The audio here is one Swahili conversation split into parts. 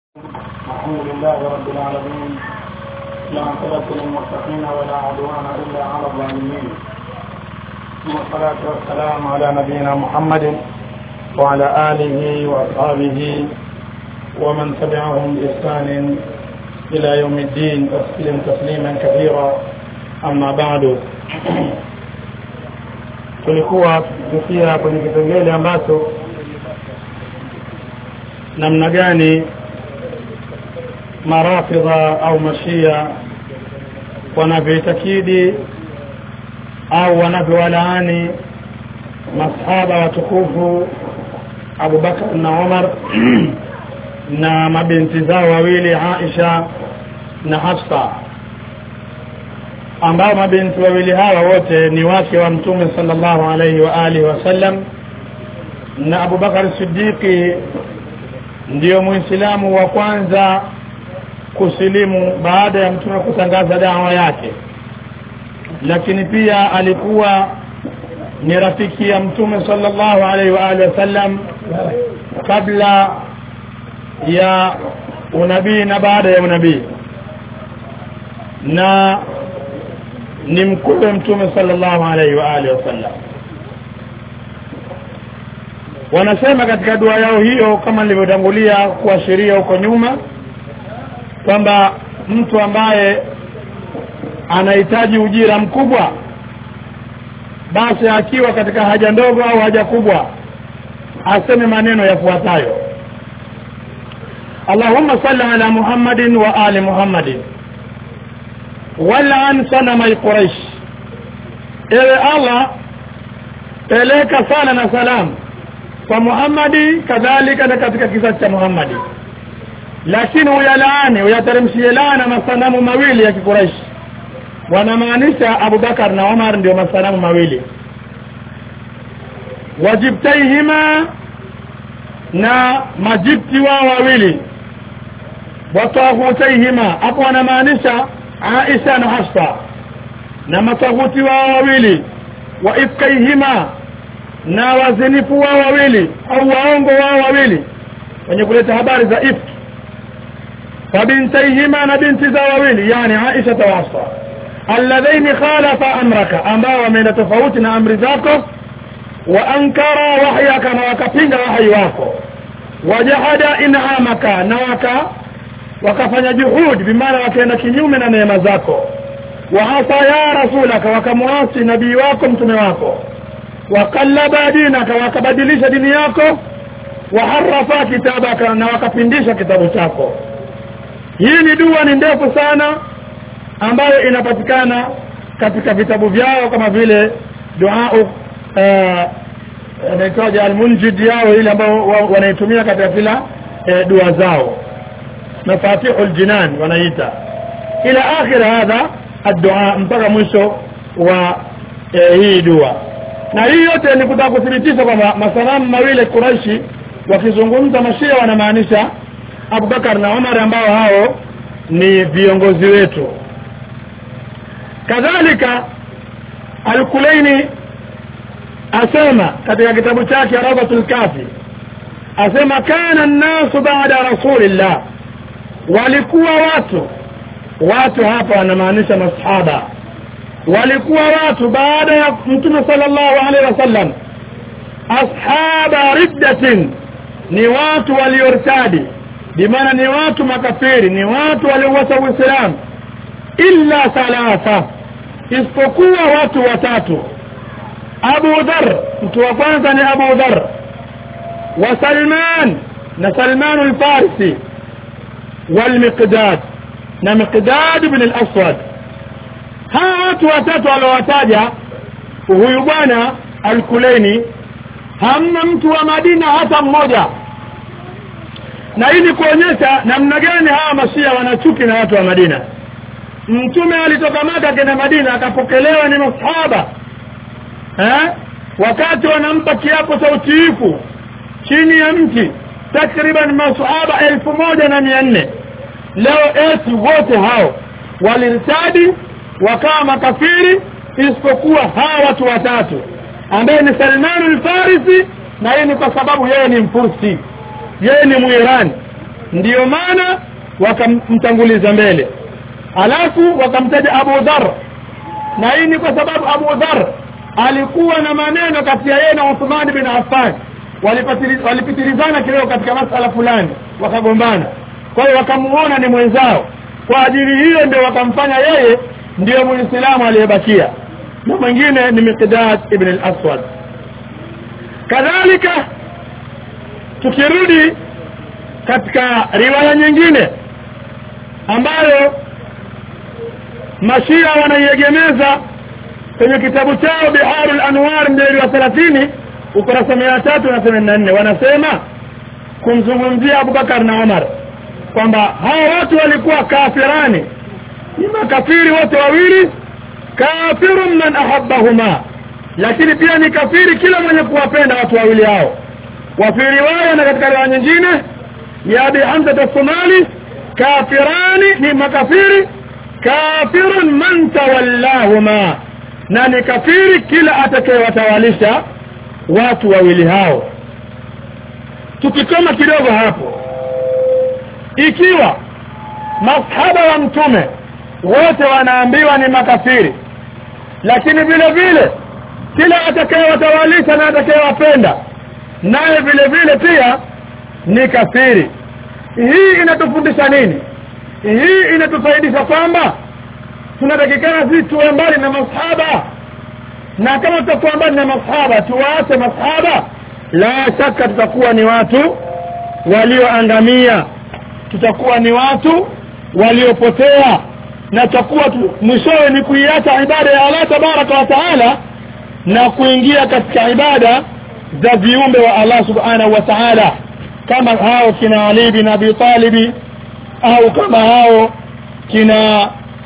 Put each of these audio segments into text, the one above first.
الحمد لله رب العالمين لا عقبة للمتقين ولا عدوان إلا على الظالمين ثم الصلاة والسلام على نبينا محمد وعلى آله وأصحابه ومن تبعهم بإحسان إلى يوم الدين وسلم تسليما كثيرا أما بعد tulikuwa tukifikia kwenye kipengele ambacho namna gani marafidha au mashia wanavyoitakidi au wanavyowalaani masahaba watukufu Abu Bakar na Umar na mabinti zao wawili Aisha na Hafsa ambao mabinti wawili hawa wote ni wake wa mtume sallallahu alaihi wa alihi wasallam na Abu Bakar Siddiqi ndiyo muislamu wa kwanza kusilimu baada ya mtume kutangaza dawa yake lakini pia alikuwa ni rafiki ya mtume sallallahu alaihi wa alihi wasallam kabla ya unabii na baada ya unabii na ni mkuu mtume sallallahu alaihi wa alihi wasallam wanasema katika dua yao hiyo kama nilivyotangulia kuashiria huko nyuma kwamba mtu ambaye anahitaji ujira mkubwa basi akiwa katika haja ndogo au haja kubwa aseme maneno yafuatayo Allahumma salli ala Muhammadin wa ali Muhammadin wal'an sanamai Quraysh ewe Allah peleka sala na salam kwa Muhammadi kadhalika na katika kizazi cha Muhammadi lakini uyalaani uyateremshie laana masanamu mawili ya kikuraishi wanamaanisha Abu Bakar na Umar ndio masanamu mawili wajibtaihima na majibti wao wawili watahutaihima hapo wanamaanisha Aisha na Hafsa na matahuti wao wawili wa ifkaihima na wazinifu wao wawili au waongo wao wawili wenye kuleta habari za ifki فبنتيهما نبنت زواويل يعني عائشة وحفصة اللذين خالف أمرك أما ومن تفوتنا أمر ذاك وأنكر وحيك وكفين وحي واكو وجحد إنعامك نوك وكفن جهود بمعنى وكان كنيوم من نعم ذاك وعصى يا رسولك وكمعاصي نبي واكم تمواكو وقلب دينك وكبدلش دينياكو وحرف كتابك وكفندش كتاب chako hii ni dua ni ndefu sana ambayo inapatikana katika vitabu vyao kama vile dua inaitwaje almunjid yao ile ambao wanaitumia katika kila e, dua zao mafatihul jinan wanaita ila akhir hadha addu'a mpaka mwisho wa e, hii dua na hii yote ni kutaka kuthibitisha kwamba masalamu mawili Quraishi wakizungumza mashia wanamaanisha Abu Bakar na Umar ambao hao ni viongozi wetu kadhalika Al-Kulaini asema katika kitabu chake Rawdatul Kafi asema kana an-nasu ba'da rasulillah walikuwa watu watu hapa wanamaanisha masahaba walikuwa watu baada ya mtume sallallahu alaihi wasallam ashaba riddatin ni watu waliortadi bimaana ni watu makafiri ni watu waliowasa uislamu illa thalatha isipokuwa watu watatu Abu Dhar mtu wa kwanza ni Abu Dhar wa Salman na Salman al-Farisi wal Miqdad na Miqdad ibn al-Aswad hawa watu watatu waliowataja huyu bwana al-Kulaini hamna mtu wa Madina hata mmoja na hii ni kuonyesha namna gani hawa mashia wanachuki na watu wa Madina mtume alitoka Maka kenda Madina akapokelewa ni masahaba eh wakati wanampa kiapo cha utiifu chini ya mti takriban masahaba elfu moja na mia nne leo eti wote hao walirtadi wakawa makafiri isipokuwa hawa watu watatu ambaye ni Salman al-Farisi na hii ni kwa sababu yeye ni mfursi yeye ni muirani ndiyo maana wakamtanguliza mbele alafu wakamtaja Abu Dhar na hii ni kwa sababu Abu Dhar alikuwa na maneno kati ya yeye na Uthman bin Affan walipitilizana kidogo katika masala fulani wakagombana kwa hiyo wakamuona ni mwenzao kwa ajili hiyo ndio wakamfanya yeye ndiyo muislamu aliyebakia na mwingine ni Miqdad ibn al-Aswad kadhalika tukirudi katika riwaya nyingine ambayo mashia wanaiegemeza kwenye kitabu chao Biharul Anwar mjeri wa 30 ukurasa 384 wanasema kumzungumzia Abubakar na Umar kwamba hao watu walikuwa kafirani ni makafiri wote wawili kafirun man ahabbahuma lakini pia ni kafiri kila mwenye kuwapenda watu wawili hao wa fi riwaya na katika riwaya nyingine ya Abi Hamza as-Somali kafirani ni makafiri kafirun man tawallahuma na ni kafiri kila atakayewatawalisha watu wawili hao tukikoma kidogo hapo ikiwa masahaba wa mtume wote wanaambiwa ni makafiri lakini vile vile kila atakayewatawalisha na atakayewapenda naye vile vile pia ni kafiri hii inatufundisha nini hii inatufaidisha kwamba tunatakikana sisi tuwe mbali na masahaba na kama tutakuwa mbali na masahaba tuwaache masahaba la shaka tutakuwa ni watu walioangamia tutakuwa ni watu waliopotea na tutakuwa tu, mwishowe ni kuiacha ibada ya Allah tabaraka wa taala na kuingia katika ibada za viumbe wa Allah subhanahu wa ta'ala kama hao kina Ali bin Abi Talib au kama hao kina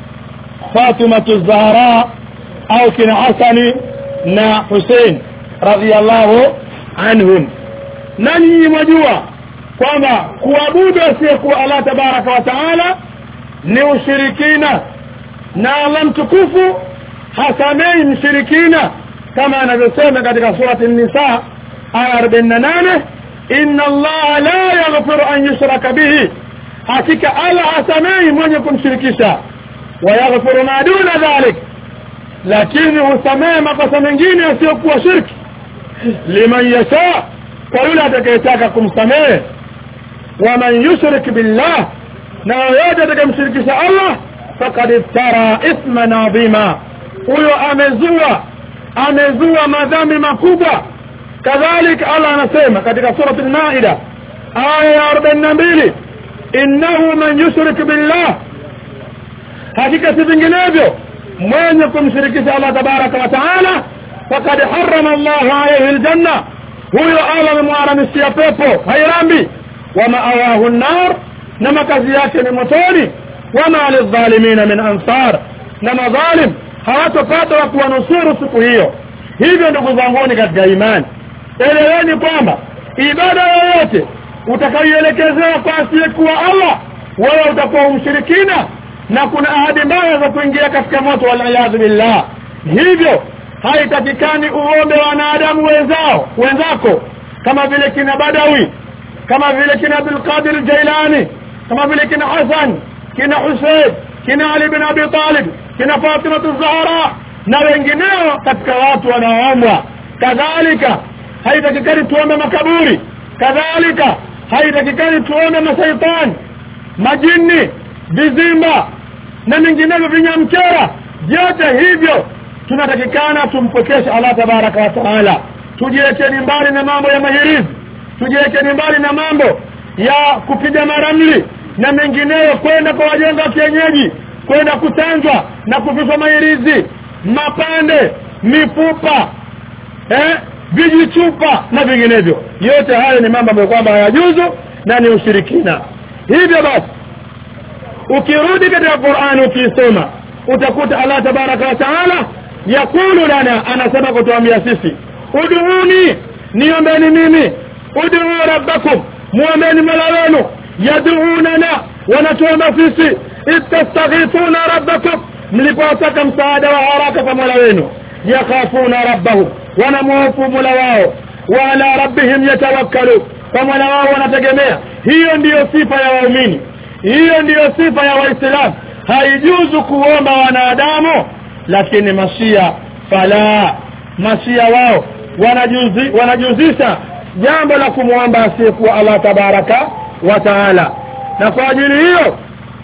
Fatima Zahra au kina Hasani na Hussein radhiyallahu anhum nanyi mwajua kwamba kuabudu asiyekuwa Allah tabaraka wa taala ni ushirikina na Allah mtukufu hasamei mshirikina kama anavyosema katika surati an-nisa aya 48 inna Allah la yaghfiru an yushraka bihi hakika Allah hasamei mwenye kumshirikisha wa yaghfiru ma duna dhalik lakini husamehe makosa mengine yasiyokuwa shirki liman yasha kwa yule atakayetaka kumsamehe waman yushrik billah na yoyote atakayemshirikisha Allah faqad iftara ithman adhima huyo amezua amezua madhambi makubwa kadhalika Allah anasema katika surati al-Maida aya ya 42 innahu man yushrik billah hakika si vinginevyo mwenye kumshirikisha Allah tabaraka wa taala faqad harrama Allah alayhi aljanna huyo Allah amemharamishia pepo hairambi wa ma'awahu an-nar na makazi yake ni motoni wama lidhalimina min ansar na madhalim hawatopata wa kuwanusuru siku hiyo hivyo ndugu zanguni katika imani eleweni kwamba ibada yoyote utakayoelekezewa kwa asiyekuwa Allah wewe utakuwa umshirikina na kuna ahadi mbaya za kuingia katika moto waliyadhu billah hivyo haitakikani uombe wanadamu wenzao wenzako kama vile kina Badawi kama vile kina Abdul Qadir Jailani kama vile kina Hassan kina Hussein kina Ali bin Abi Talib kina Fatima Zahra na wengineo katika watu wanaoombwa kadhalika haitakikani tuombe makaburi kadhalika haitakikani tuombe mashaitani majini vizimba na minginevyo vinyamkera vyote hivyo tunatakikana tumpokeshe Allah tabaraka wa taala tujiwekeni mbali na mambo ya mahirizi tujiwekeni mbali na mambo ya kupiga maramli na mengineyo kwenda kwa wajenga wa kienyeji kwenda kutanzwa na kuvishwa mahirizi mapande mifupa eh vijichupa na vinginevyo yote hayo ni mambo ambayo kwamba hayajuzu na ni ushirikina hivyo basi ukirudi katika Qur'an ukisoma utakuta Allah tabaraka wa taala yakulu lana anasema kutuambia sisi ud'uni niombeni mimi ud'u rabbakum muombeni mola wenu yad'unana wanatuomba sisi istastaghithuna rabbakum mlipotaka msaada wa haraka kwa mola wenu yakhafuna rabbahum wanamhofu mola wao wa ala rabbihim yatawakkalu kwa mola wao wanategemea hiyo ndiyo sifa ya waumini hiyo ndiyo sifa ya waislamu haijuzu kuomba wanadamu lakini mashia fala mashia wao wanajuzi, wanajuzisha jambo la kumwomba asiyekuwa allah tabaraka wa taala na kwa ajili hiyo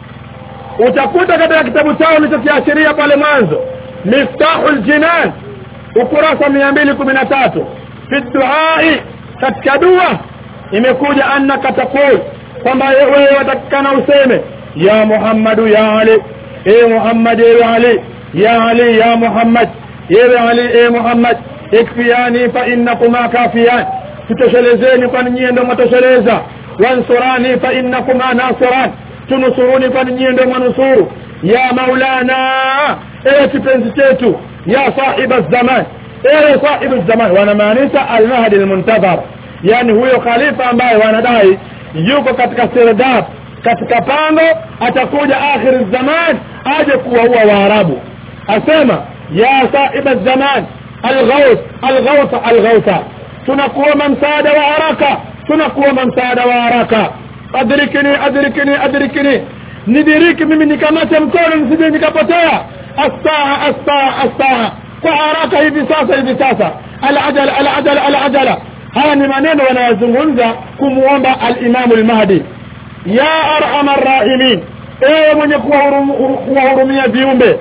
utakuta katika kitabu chao nilichokiashiria pale mwanzo miftahu ljinan ukurasa mia mbili kumi na tatu fi duai katika dua imekuja annaka taqul kwamba wewe watakikana useme ya muhammadu ya ali e muhammad ewe ali ya ali ya muhammad ewe ali e muhammad ikfiyani fa innakuma kafiyan tutoshelezeni kwani nyie ndo mwatosheleza wansurani fa innakuma nasiran tunusuruni kwani nyie ndo mwanusuru ya maulana ewe kipenzi chetu ya sahiba zaman ewe sahibu zaman wanamaanisha almahdi almuntadhar yani huyo khalifa ambaye wanadai yuko katika sirdab katika pango atakuja akhir zaman aje kuwaua waarabu asema ya sahiba zaman alghaus alghausa alghausa tunakuomba msaada wa haraka tunakuomba msaada wa haraka adrikini adrikini adrikini nidiriki mimi nikamate mkono nisije nikapotea astaa astaa astaa kwa haraka hivi sasa hivi sasa alajala alajala alajala haya ni maneno wanayozungumza kumuomba alimamu lmahdi ya arhamar rahimin ewe mwenye kuwahurumia viumbe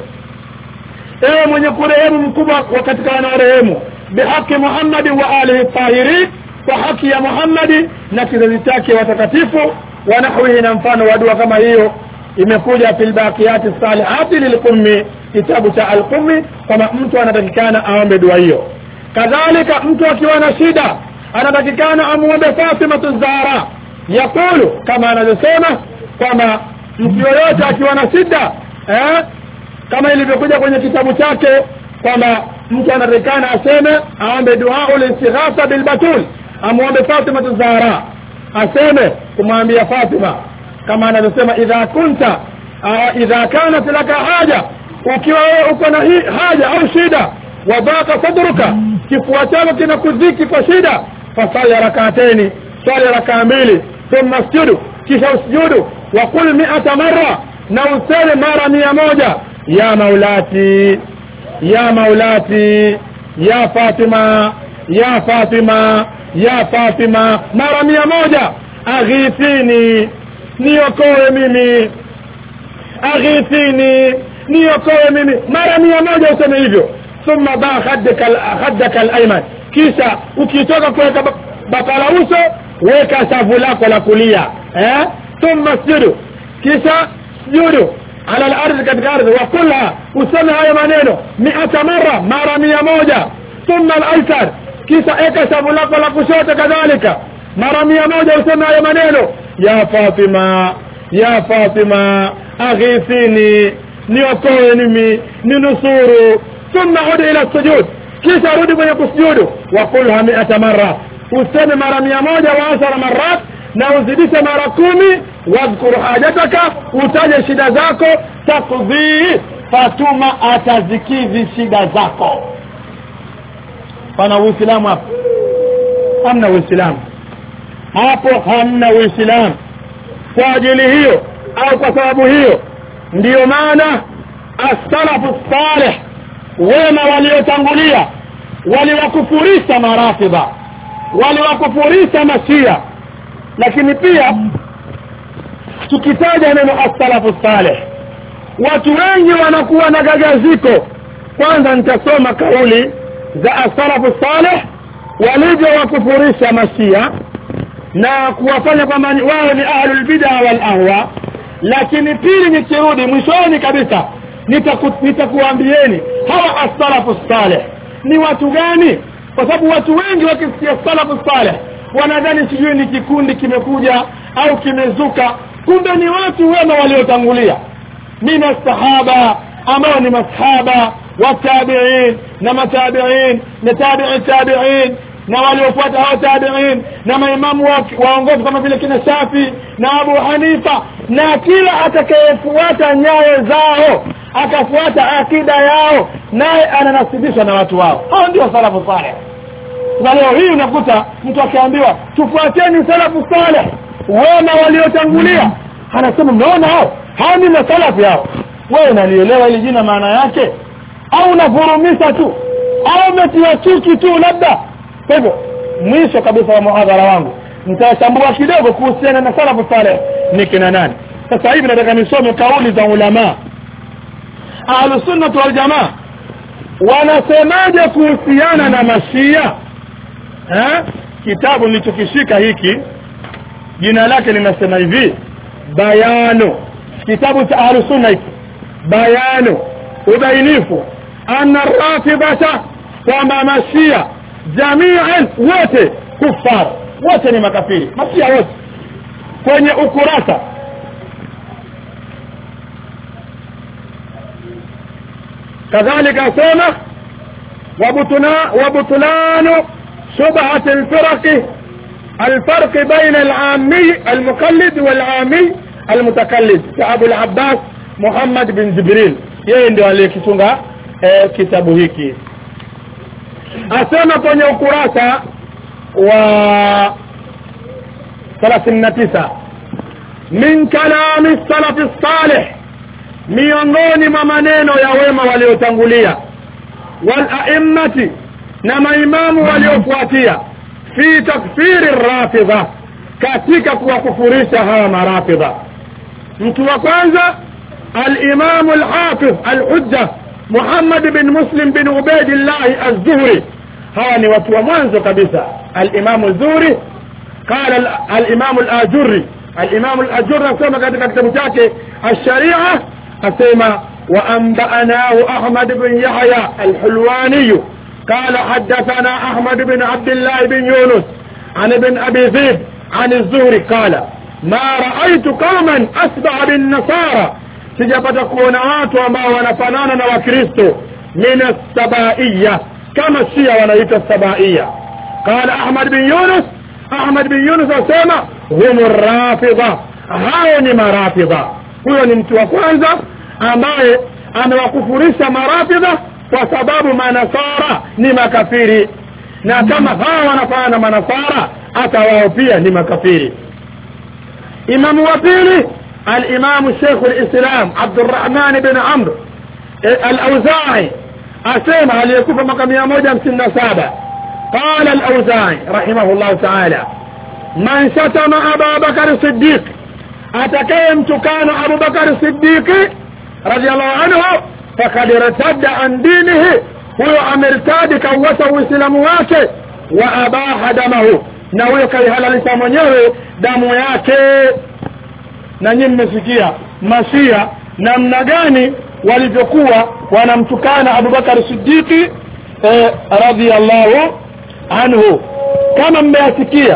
ewe mwenye kurehemu mkubwa wa katika wanaorehemu bihaqi muhammadi wa alihi tahirin kwa haki ya muhammadi na kizazi chake watakatifu wa nahwihi na mfano wa dua kama hiyo imekuja fi lbaqiyati salihati lilqummi kitabu cha alqummi kwamba mtu anatakikana aombe dua hiyo kadhalika mtu akiwa na shida anatakikana amuombe fatimatu zahra yaqulu kama anavyosema kwamba mtu yoyote akiwa na shida eh, kama ilivyokuja kwenye kitabu chake kwamba mtu anatakikana aseme aombe duau listighasa bilbatul amuombe fatimatu zahra aseme kumwambia fatima kama anavyosema idha kunta uh, idha kanat laka haja ukiwa wewe uko na hii haja au shida wadhaka sadruka kifua chako kinakudhiki kwa shida fasali rakateni swali rakaa mbili thumma sjudu kisha usjudu waqul miata marra na useme mara mia moja ya maulati ya maulati ya fatima ya fatima ya fatima mara mia moja aghithini niokoe mimi aghithini niokoe mimi mara mia moja useme hivyo thumma ba khaddaka alayman kisha ukitoka kuweka bakala uso weka shavu lako la kulia eh thumma sjudu kisha sjudu ala al-ardhi katika ardhi wa kulha useme hayo maneno miata mara mara mia moja thumma al-aysar kisha eka shavu lako la kushoto kadhalika mara mia moja useme hayo maneno ya Fatima ya Fatima aghithini niokoe mimi ninusuru thumma udi ila sujud kisha rudi kwenye kusujudu wa kulha miata mara useme mara mia moja wa ashara marat na uzidishe mara kumi wadhkur hajataka utaje shida zako takdhii fatuma atazikidhi shida zako pana uislamu hapo hamna uislamu hapo hamna uislamu kwa ajili hiyo au kwa sababu hiyo ndiyo maana as-salafu salih wema waliotangulia waliwakufurisha marafidha waliwakufurisha mashia lakini pia tukitaja neno as-salafu salih watu wengi wanakuwa na gagaziko kwanza nitasoma kauli za as-salafu salih walivyowakufurisha mashia na kuwafanya kwamba wao ni ahlul bid'a wal ahwa lakini pili nikirudi mwishoni kabisa nitakuambieni nita hawa as-salafu salih ni watu gani kwa sababu watu wengi wakisikia salafu salih wanadhani sijui ni kikundi kimekuja au kimezuka kumbe ni watu wema waliotangulia min sahaba ambao ni masahaba watabiin na matabiin na tabi'i tabiin na waliofuata hao tabiin na maimamu waongofu kama vile kina Shafi na Abu Hanifa na kila atakayefuata nyayo zao akafuata akida yao naye ananasibishwa na watu wao hao ndio salafu saleh na leo hii unakuta mtu akiambiwa tufuateni salafu saleh wema waliotangulia anasema mnaona hao hao ni masalafi hao wewe unalielewa hili jina maana yake au unavurumisha tu au umetia chuki tu labda kwa hivyo mwisho kabisa wa muhadhara wangu nitachambua kidogo kuhusiana na salafu saleh ni kina nani sasa hivi nataka nisome kauli za ulama ahlusunnah wal jamaa wanasemaje kuhusiana na mashia eh kitabu nilichokishika hiki jina lake linasema hivi bayano kitabu cha ahlusunna hiki bayano ubainifu anna rafidata kwamba mashia jamian wote kufar wote ni makafiri mashia wote kwenye ukurasa kadhalika asema وبطلان شبهة الفرق الفرق بين العامي المقلد والعامي المتقلد كأبو العباس محمد بن جبريل yeye ndio aliyekitunga eh, kitabu hiki asema kwenye ukurasa wa 39 min kalami salafi salih miongoni mwa maneno ya wema waliotangulia wal a'immati na maimamu waliofuatia fi takfiri rafidha katika kuwakufurisha hawa marafidha mtu wa kwanza الإمام الحافظ الحجة محمد بن مسلم بن عبيد الله الزهري هاني وتو منذ كبسة الإمام الزهري قال الإمام الآجري الإمام الآجري أسمى katika kitabu chake الشريعة أسمى وأنبأناه أحمد بن يحيى الحلواني قال حدثنا أحمد بن عبد الله بن يونس عن ابن أبي ذئب عن الزهري قال ما رأيت قوما أسبع بالنصارى sijapata kuona watu ambao wanafanana na wakristo min sabaiya kama shia wanaita sabaiya qala ahmad bin yunus ahmad bin yunus asema hum rafidha hao ni marafidha huyo ni mtu wa kwanza ambaye amewakufurisha marafidha kwa sababu manasara ni makafiri na kama hawa wanafanana na manasara hata wao pia ni makafiri imamu wa pili الإمام شيخ الإسلام عبد الرحمن بن عمرو الأوزاعي أسمع ليكوف مقام يموجة سنة سابع قال الأوزاعي رحمه الله تعالى من شتم أبا بكر الصديق أتكيمت كان أبو بكر الصديق رضي الله عنه فقد ارتد عن دينه هو أمرتاد كوته إسلام wake وأباح دمه na huyo kaihalalisha mwenyewe damu yake na nyinyi mmesikia masia namna gani walivyokuwa wanamtukana Abubakar Siddiqi eh, radhiyallahu anhu kama mmeyasikia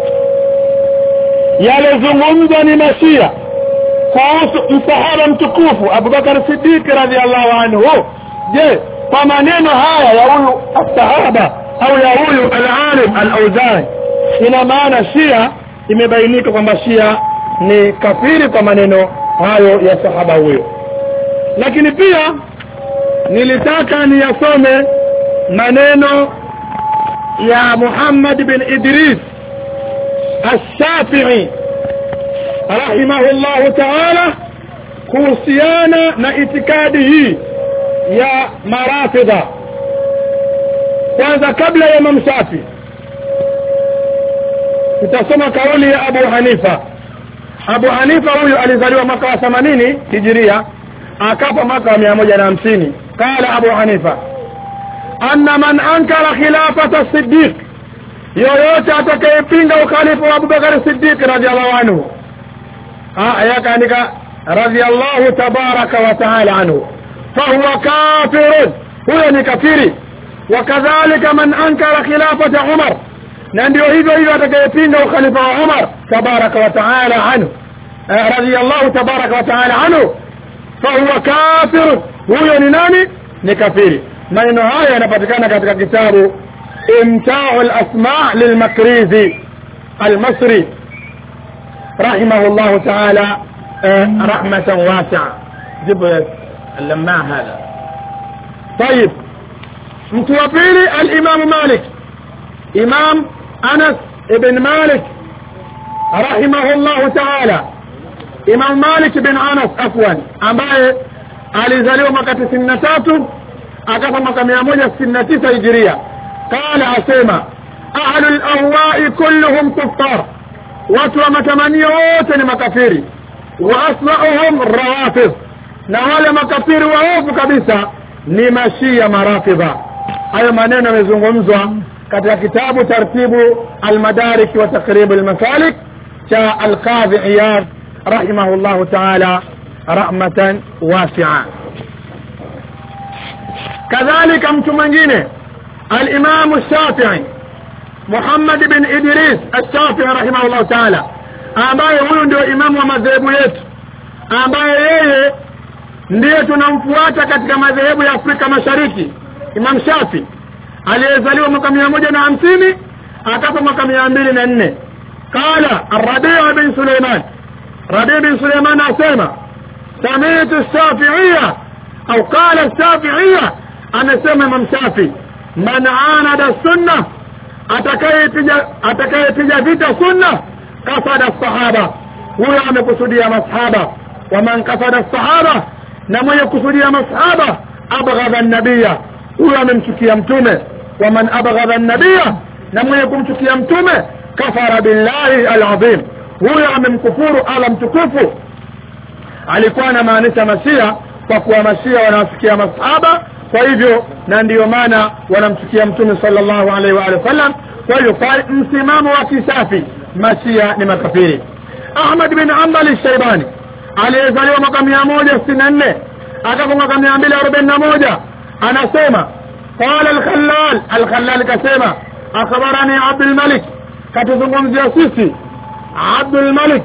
yalizungumzwa ni masia kuhusu msahaba mtukufu Abubakar Siddiqi radhiyallahu anhu je kwa maneno haya ya huyu sahaba au ya huyu al-alim al-Auzai ina maana Shia imebainika kwamba Shia ni kafiri kwa maneno hayo ya sahaba huyo lakini pia nilitaka niyasome maneno ya Muhammad bin Idris Ash-Shafi'i rahimahullah ta'ala kuhusiana na itikadi hii ya marafidha kwanza kabla ya Imam Shafi tutasoma kauli ya Abu Hanifa Abu Hanifa huyu alizaliwa mwaka wa 80 Hijiria akafa mwaka wa 150 qala Abu Hanifa anna man ankara khilafata Siddiq yoyote atakayepinga ukhalifa wa Abu Bakar Siddiq radhiallahu anhu ah yakaandika radhiallahu tabaraka wa taala anhu fahuwa kafirun huyo ni kafiri wakadhalika man ankara khilafata Umar na ndio hivyo hivyo atakayepinga ukhalifa wa Umar tabaraka wa taala anhu radiyallahu tabaraka wa taala anhu fahuwa kafir huyo ni nani ni kafiri maneno haya yanapatikana katika kitabu imtau al-asma' lilmakrizi al-masri rahimahullah taala rahmatan wasi'a jibu اللماع هذا طيب mtu wa pili al-imam Malik imam Anas ibn Malik rahimahullahu taala imam malik bin anas afwan ambaye alizaliwa mwaka tisini na tatu akafa mwaka mia moja sitini na tisa hijiria qala asema ahlu lahwai kulluhum kuffar watu wa matamanio wote ni makafiri wa aslauhum rawafidh na wale makafiri waovu kabisa ni mashia marafidha hayo maneno yamezungumzwa katika kitabu tartibu almadarik wa takribu almasalik cha alqadhi iyad rahimahullahu taala rahmatan wasia kadhalika mtu mwingine alimamu shafii muhammad bin idris alshafii rahimahullahu taala ambaye huyu ndio imamu wa madhehebu yetu ambaye yeye ndiye tunamfuata katika madhehebu ya afrika mashariki imam shafi aliyezaliwa mwaka mia moja na hamsini akafa mwaka mia mbili na nne qala rabii bin suleiman rabii bin suleiman asema samitu shafiia au qala shafiia amesema imam shafi man anada sunna atakayepiga atakayepiga vita sunna kasada sahaba huyo amekusudia masahaba waman kasada sahaba na mwenye kusudia masahaba abghadha nabiya huyo amemchukia mtume waman abghadha nabiya na mwenye kumchukia mtume kafara billahi alazim huyo amemkufuru ala mtukufu alikuwa anamaanisha mashia kwa kuwa mashia wanawachukia masahaba kwa hivyo na ndiyo maana wanamchukia mtume sallallahu alaihi wa alihi wasallam kwa hivyo kwa msimamo wa kisafi mashia ni makafiri ahmad bin ambali shaibani aliyezaliwa mwaka mia moja sitini na nne akafa mwaka mia mbili arobaini na moja anasema qala alkhallal alkhallal kasema akhbarani abdulmalik katuzungumzia sisi abdulmalik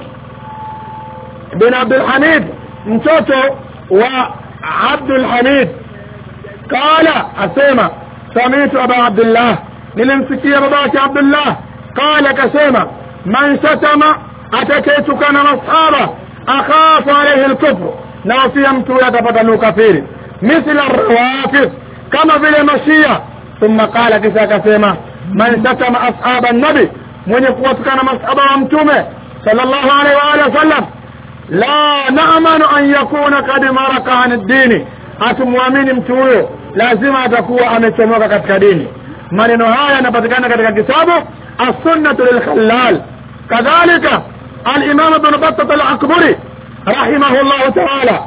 bin abdulhamid mtoto wa abdulhamid qala asema samitu aba abdullah nilimsikia babake abdullah qala kasema man shatama atakayetukana masahaba akhafu alaihi lkufru na wafia mtu huyo atapata ni ukafiri mithla rawafid kama vile mashia thumma qala kisha akasema man shatama ashaba nabi mwenye kuwatukana masahaba wa mtume sallallahu alaihi wa alihi wasallam la naamanu an yakuna kad maraka an dini hatumwamini mtu huyo lazima atakuwa amechomoka katika dini maneno haya yanapatikana katika kitabu assunnatu lilkhallal kadhalika alimam ibn battat alakburi rahimahullahu taala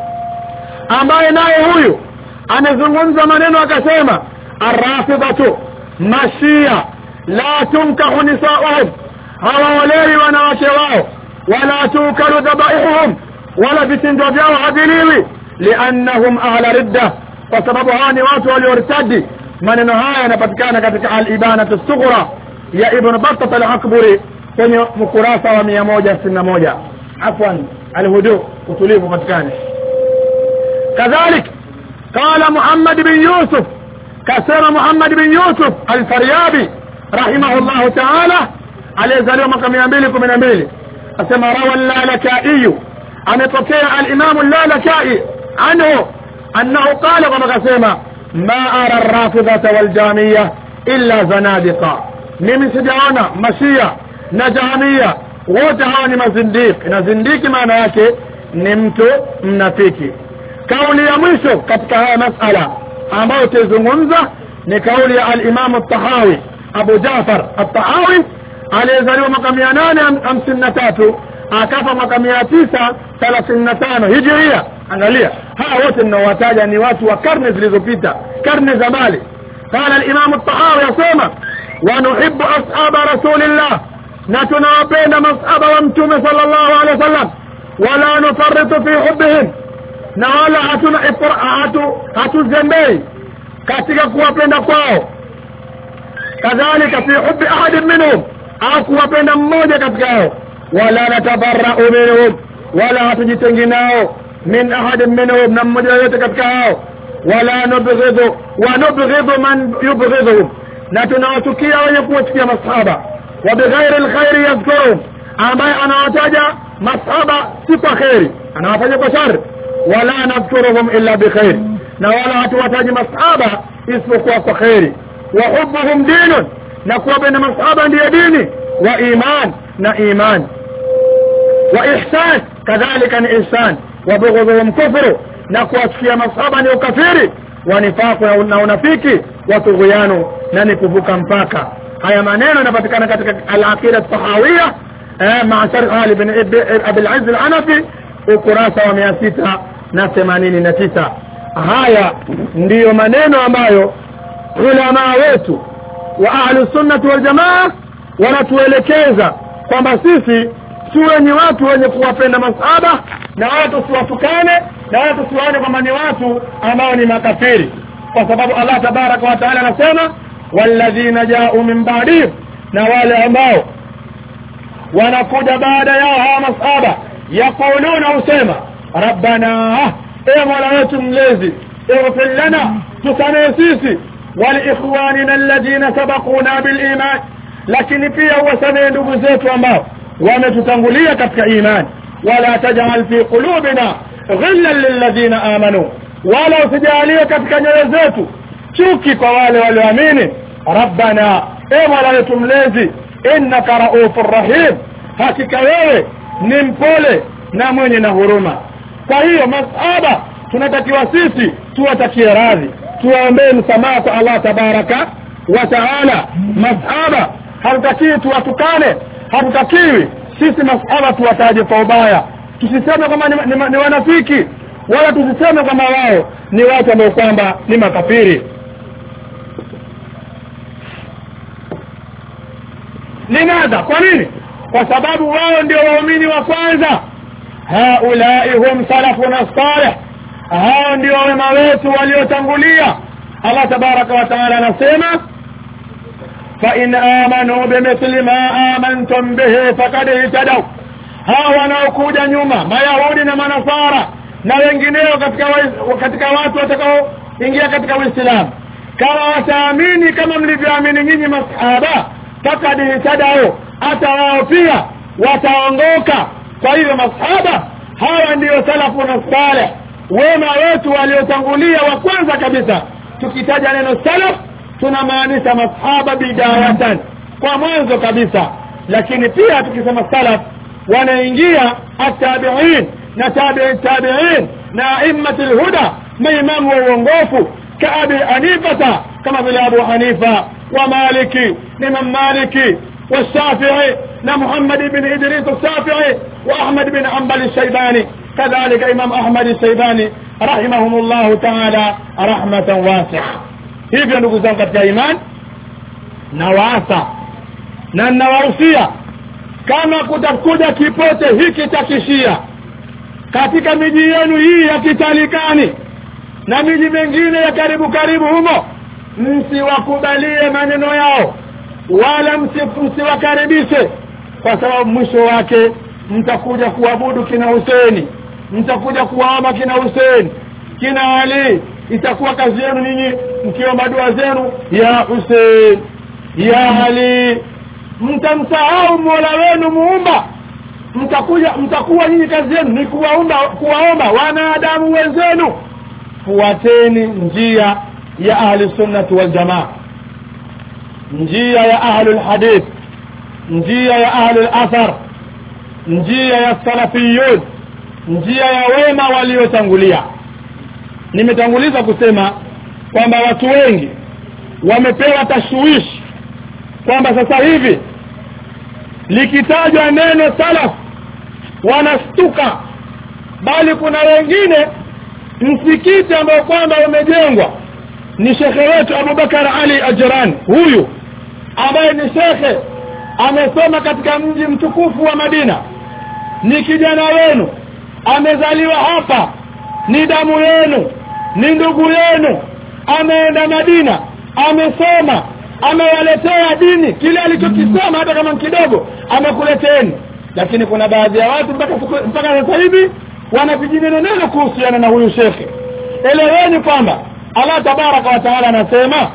ambaye naye huyu amezungumza maneno akasema arrafidatu mashia la tunkahu nisauhum hawaolewi wanawake wao wala tukalu dhabaihuhum wala vitendo vyao haviliwi liannahum ahla ridda kwa sababu hawa ni watu waliortadi maneno haya yanapatikana katika alibanatu sughra ya ibn battat alakburi kwenye mkurasa wa mia moja sitini na moja afwan alhudu utulivu patikane kadhalik qala muhammad bin yusuf kasema muhammad bin yusuf alfaryabi rahimahullahu taala aliyezaliwa mwaka mia mbili kumi na mbili asema rawa lalakaiyu amepokea alimamu llalakai anhu annahu qala kwamba kasema ma ara rafidhata waljamia illa zanadiqa mimi sijaona mashia na jahamia wote hawa ni mazindiki na zindiki maana yake ni mtu mnafiki kauli ya mwisho katika haya masala ambayo tuzungumza ni kauli ya alimamu tahawi abu jafar atahawi aliyezaliwa mwaka mia nane hamsini na tatu akafa mwaka mia tisa thelathini na tano hijiria angalia hawa wote mnaowataja ni watu wa karne zilizopita karne za mbali qala alimamu tahawi asema wanuhibu ashaba rasulillah na tunawapenda masahaba wa mtume sallallahu alaihi wasallam wala nufaritu fi hubbihim na wala hatuna hatu hatuzembei katika kuwapenda kwao kadhalika fi hubbi ahadin minhum au kuwapenda mmoja katika hao wala natabarau minhum wala hatujitengi nao min ahadin minhum na mmoja yoyote katika hao wala nubghidhu wa nubghidhu man yubghidhuhum na tunawachukia wenye kuwachukia masahaba wa bighairi lkhairi yadhkuruhum ambaye anawataja masahaba si kwa kheri anawataja kwa shari wala nadhkuruhum illa bikhairi na wala hatuwataji masahaba isipokuwa kwa kheri wa hubuhum dinun na kuwapenda masahaba ndiyo dini wa iman na imani wa ihsan kadhalika ni ihsan wa bughdhuhum kufru na kuwachukia masahaba ni ukafiri wa nifaku na unafiki wa tughyanu na ni kuvuka mpaka haya maneno yanapatikana katika al-aqida tahawiyya eh, ma sharh Ali ibn Abi al-Izz al-Hanafi ukurasa wa 689 haya ndiyo maneno ambayo ulama wetu wa ahlu sunnati wal jamaa wanatuelekeza kwamba sisi tuwe ni watu wenye kuwapenda masahaba na wala tusiwatukane na wala tusiwaone kwamba ni watu ambao ni makafiri kwa sababu Allah tabaraka wa taala anasema walladhina ja'u min ba'dihim na wale ambao wanakuja baada yao hawa masahaba yaquluna husema rabbana e mola wetu mlezi ighfir lana tusamehe sisi waliikhwanina alladhina sabaquna biliman lakini pia uwasamehe ndugu zetu ambao wametutangulia katika imani wala tajal fi qulubina ghillan lilladhina amanu wala usijalie katika nyoyo zetu chuki kwa wale walioamini rabbana e mola wetu mlezi innaka raufur rahim hakika wewe ni mpole na mwenye na huruma kwa hiyo masahaba tunatakiwa sisi tuwatakie radhi tuwaombee msamaha kwa Allah tabaraka wa taala masahaba hatutakii tuwatukane hatutakiwi sisi masahaba tuwataje kwa ubaya tusiseme kwamba ni, ni, ni wanafiki wala tusiseme kwamba wao ni watu ambao kwamba ni makafiri limadha kwa nini kwa sababu wao ndio waumini wa kwanza haulai hum salafuna salih hao ndio wema wetu waliotangulia Allah tabaraka wa taala anasema fa in amanu bimithli ma amantum bihi faqad ihtadaw hao wanaokuja nyuma mayahudi na manasara na wengineo katika wa, katika watu watakaoingia katika uislamu kama wataamini kama mlivyoamini nyinyi masahaba faqad ihtadaw hata wao pia wataongoka kwa hivyo masahaba hawa ndiyo salafu na saleh wema wetu waliotangulia wa kwanza kabisa tukitaja neno salaf tunamaanisha masahaba bidayatan kwa mwanzo kabisa lakini pia tukisema salaf wanaingia atabiin na tabi'i tabi'in na aimmat alhuda maimamu wa uongofu kaabi hanifata kama vile abu hanifa wa maliki imam maliki والشافعي لمحمد بن إدريس الشافعي وأحمد بن حنبل الشيباني كذلك إمام أحمد الشيباني رحمهم الله تعالى رحمة واسعة hivyo ndugu zangu katika iman nawaasa na nawahusia kama kutakuja kipote hiki cha kishia katika miji yenu hii ya kitalikani na miji mingine ya karibu karibu humo msiwakubalie maneno yao wala msiwakaribishe kwa sababu mwisho wake mtakuja kuabudu kina Huseni mtakuja kuwaomba kina Huseni kina Ali itakuwa kazi yenu ninyi mkiomba dua zenu ya Hussein ya Ali mtamsahau Mola wenu muumba mtakuja mtakuwa nyinyi kazi yenu ni kuwaomba kuwaomba wanadamu wenzenu fuateni njia ya ahli sunnati wal jamaa njia ya ahli alhadith njia ya ahli alathar njia ya salafiyun njia ya wema waliotangulia nimetanguliza kusema kwamba watu wengi wamepewa tashwishi kwamba sasa hivi likitajwa neno salaf wanastuka bali kuna wengine msikiti ambao kwamba umejengwa ni shekhe wetu Abubakar Ali Ajran huyu ambaye ni shekhe amesoma katika mji mtukufu wa Madina ni kijana wenu amezaliwa hapa ni damu yenu ni ndugu yenu ameenda Madina amesoma amewaletea dini kile alichokisoma hata kama kidogo amekuleteni lakini kuna baadhi ya watu mpaka mpaka sasa hivi wana vijineno neno kuhusiana na huyu shekhe eleweni kwamba Allah tabaraka wa taala anasema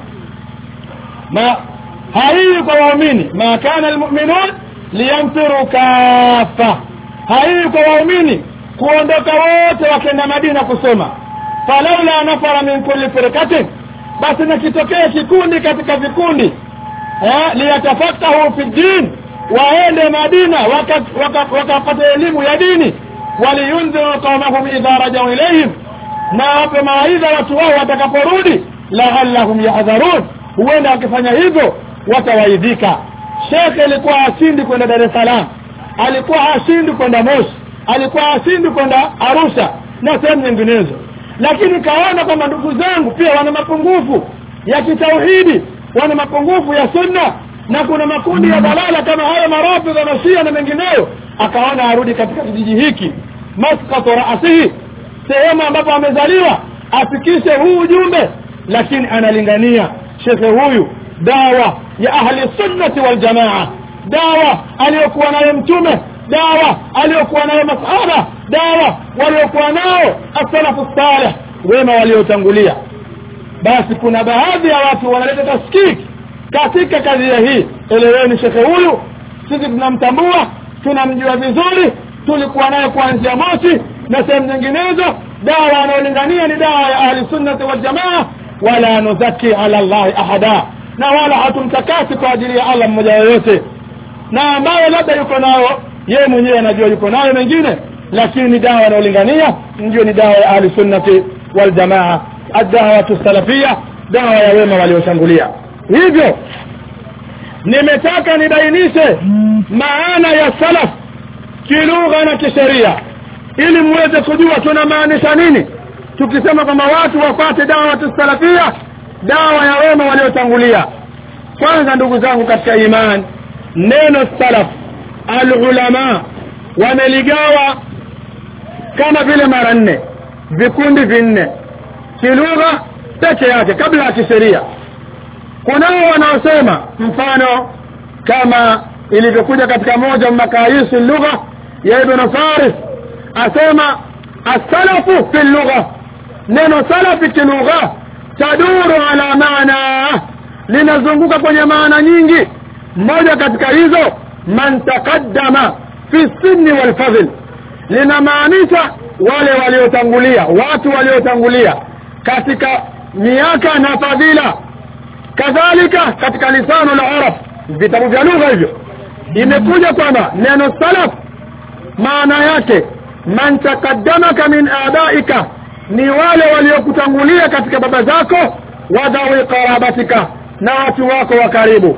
ma haiwi kwa waumini ma kana almu'minun liyanfiru kafa haiwi kwa waumini kuondoka wote wakenda Madina kusoma falaula nafara min kulli firqatin basi nakitokea kikundi katika vikundi eh liyatafakahu fi din waende madina wakapata waka, waka, waka elimu ya dini waliyundhiru qaumahum idha rajau ilaihim na wape mawaidha watu wao watakaporudi laallahum yahdharun huenda wakifanya hivyo watawaidhika shekhe alikuwa hashindi kwenda dar es salaam alikuwa hashindi kwenda moshi alikuwa hashindi kwenda arusha na sehemu nyinginezo lakini kaona kwamba ndugu zangu pia wana mapungufu ya kitauhidi wana mapungufu ya sunna na kuna makundi ya dalala kama haya marafidha na shia na mengineyo akaona arudi katika kijiji hiki maskatu raasihi sehemu ambapo amezaliwa afikishe huu ujumbe lakini analingania shekhe huyu dawa ya ahli sunnati waljamaa dawa aliyokuwa nayo mtume dawa aliyokuwa nayo masahaba dawa waliokuwa nao asalafu saleh wema waliotangulia basi kuna baadhi ya watu wanaleta taskiki katika kadhia hii eleweni shekhe huyu sisi tunamtambua tunamjua vizuri tulikuwa naye kuanzia moshi na sehemu nyinginezo dawa anayolingania ni dawa ya ahli sunnati waljamaa wala nuzaki ala llahi ahada na wala hatumtakasi kwa ajili ya allah mmoja yoyote na ambayo labda yuko nayo yeye mwenyewe anajua yuko nayo mengine lakini dawa anayolingania ndio ni dawa ya ahli sunnati waljamaa adawatu salafia dawa ya wema walioshangulia hivyo nimetaka nibainishe maana ya salaf kilugha na kisheria ili muweze kujua tunamaanisha nini tukisema kwamba watu wapate dawatu salafia dawa ya wema waliotangulia kwanza ndugu zangu katika iman neno salaf alulama wameligawa kama vile mara nne vikundi vinne kilugha peke yake kabla ya kisheria kunao wanaosema mfano kama ilivyokuja katika moja makayisu lugha ya ibn faris asema asalafu fi lugha neno salafi kilugha taduru ala maana linazunguka kwenye maana nyingi moja katika hizo man taqaddama fi sinni walfadhl linamaanisha wale waliotangulia watu waliotangulia katika miaka na fadhila kadhalika katika lisanu la arab vitabu vya lugha hivyo imekuja kwamba neno salaf maana yake man taqaddamaka min abaika ni wale waliokutangulia katika baba zako wadhawi qarabatika na watu wako wa karibu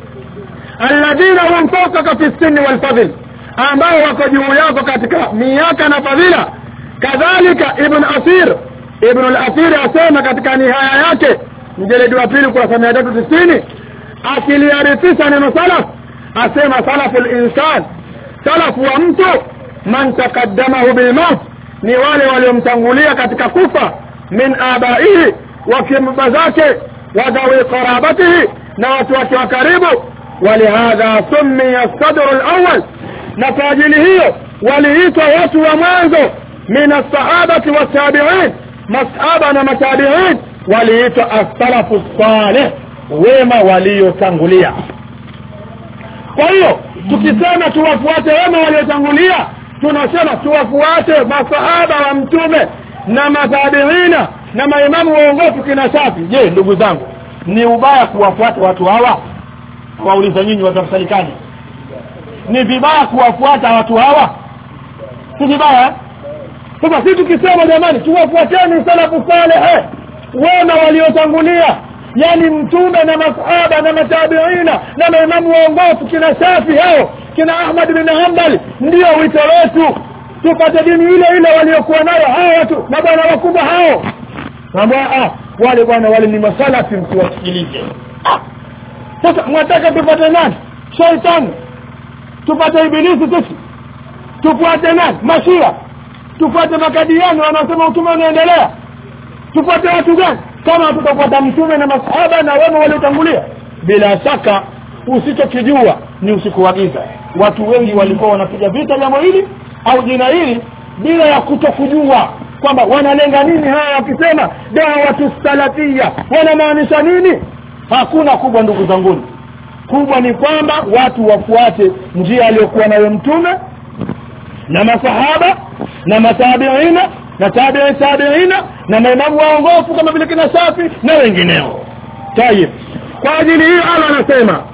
alladhina hum fawqaka fi sinni walfadhl ambao wako juu yako katika miaka na fadhila kadhalika ibn asir ibn al-asir asema katika nihaya yake mjeledi wa pili kurasa mia tatu tisini akiliarifisha neno salaf asema salafu linsan salafu wa mtu man taqaddamahu bilmaut ni wale waliomtangulia katika kufa min abaihi wakimba zake wadhawi qarabatihi na watu wake wa karibu walihadha summiya sadru lawal na kwa ajili hiyo waliitwa watu wa mwanzo min alsahabati wattabiin masahaba na matabiin waliitwa assalafu saleh wema waliotangulia kwa hiyo tukisema tuwafuate wema waliotangulia tunasema tuwafuate masahaba wa mtume na matabiina na maimamu waongofu kina safi je ndugu zangu ni ubaya kuwafuata watu hawa wauliza nyinyi watu wa serikali ni vibaya kuwafuata watu hawa si vibaya sasa si tukisema jamani tuwafuateni salafu saleh wema waliotangulia yani mtume na masahaba na matabiina na maimamu waongofu kina shafi hao kina ahmad bin hambali ndio wito wetu tupate dini ile ile waliokuwa nayo hao watu mabwana wakubwa hao ah, wale bwana wale ni masalafi msiwasikilize ah. sasa mwataka tupate nani shaitani tupate ibilisi sisi tufuate nani mashia tufuate makadiani wanaosema utume unaendelea tufuate watu gani kama tutafuata mtume na masahaba na wema waliotangulia bila shaka usichokijua ni usiku wa giza watu wengi walikuwa wanapiga vita jambo hili au jina hili bila ya kutokujua kwamba wanalenga nini hawa wakisema dawatu salafia wanamaanisha nini hakuna kubwa ndugu zanguni kubwa ni kwamba watu wafuate njia aliyokuwa nayo mtume na masahaba na matabiina na tabii tabiina na maimamu waongofu kama vile kina Shafi na wengineo tayib kwa ajili hiyo Allah anasema